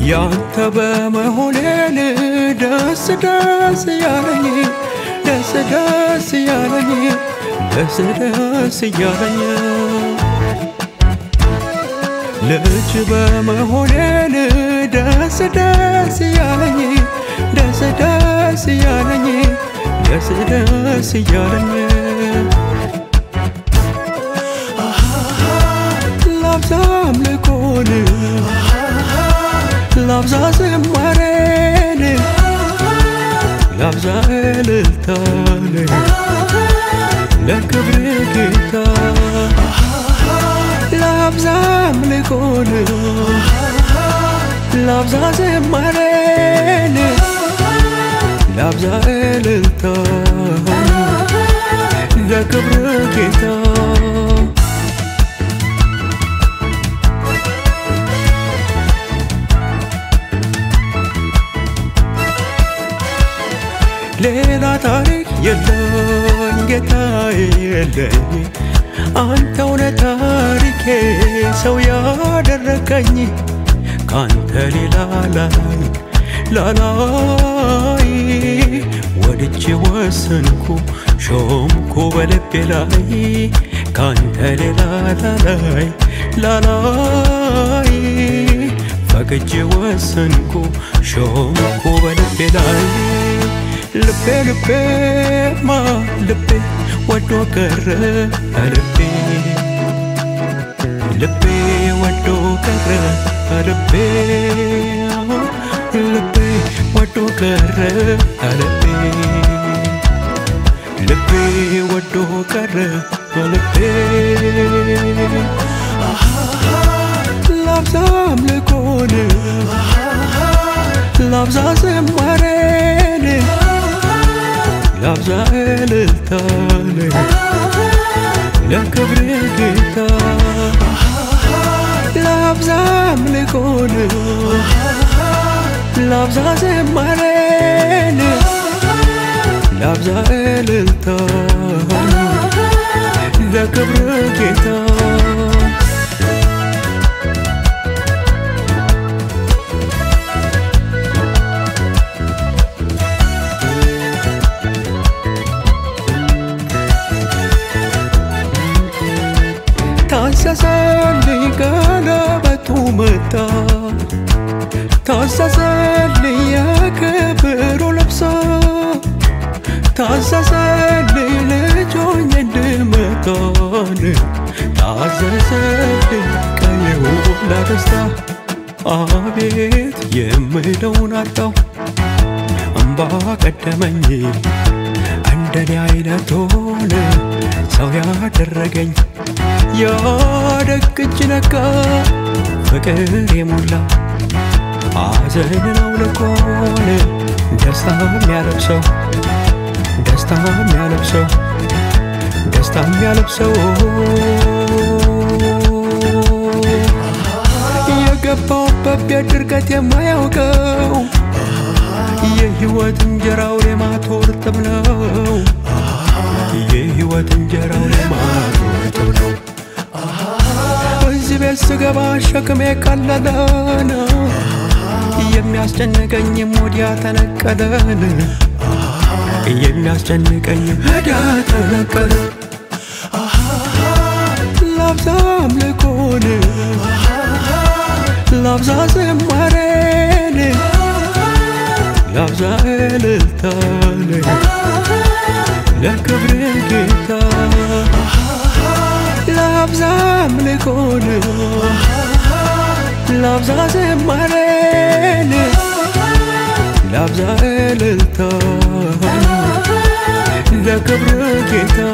ያንተ በመሆኔን ደስ ደስ ያለኝ ደስ ደስ ያለኝ ደስ ደስ ያለኝ ልጅ በመሆኔን ደስ ደስ ያለኝ ደስ ደስ ያለኝ ደስ ደስ ያለኝ ላብዛ አምልኮን ላብዛ ዝማሬን ላብዛ እልልታን ለክብር ጌታ ላብዛ አምልኮን ላብዛ ዝማሬን ላብዛ እልልታን ለክብር ጌታ ሌላ ታሪክ የለኝ ጌታዬ የለኝ አንተውነ ታሪኬ ሰው ያደረከኝ ካንተ ሌላ ላይ ላላይ ወድጄ ወሰንኩ ሾምኩ በልቤ ላይ ካንተ ሌላ ላላይ ላላይ ፈቅጄ ወሰንኩ ሾምኩ በልቤ ላይ ልቤ ልቤማ ልቤ ወዶ ቀረ ልቤ ልቤ ወዶ ቀረ ልቤ ልቤ ወዶ ቀረ ልቤ ልቤ ወዶ ቀረ ልቤ ላብዛ አምልኮን ላብዛ ዝማሬን ላብዛ እልልታን ለክብር ጌታ ላብዛ አምልኮን ላብዛ ዝማሬን ላብዛ እልልታን ለክብር ጌታ ታሰሰልኝ ቀለበቱ መጣ ታሰሰልኝ የክብሩ ልብሳ ታሰሰልኝ ልጆኝ እንድመጣን ታዘዘልኝ ቀየው ለደስታ አቤት የምለውን አጣው እምባ ቀደመኝ እንደኔ አይነቱን ሰው ያደረገኝ ያደግ እጅ ነካ ፍቅር የሞላ ሐዘንን አውልቆን ደስታ የሚያለብሰው ደስታ የሚያለብሰው ደስታ የሚያለብሰው የገባውበት ቤት ድርቀት የማያውቀው የህይወት እንጀራው ሌማት እርጥብ ነው። የህይወት እንጀራው ሌማት እርጥብ ነው። እዚህ ቤት ስገባ ሸክሜ ቀለለ ነው። የሚያስጨንቀኝም ወዲያ ተነቀለን የሚያስጨንቀኝም ወዲያ ተነቀለ። ላብዛ አምልኮን ላብዛ ዝማሬን ላብዛ እልልታን ለክብር ጌታ ላብዛ አምልኮን ላብዛ ዝማሬን ላብዛ እልልታን ለክብር ጌታ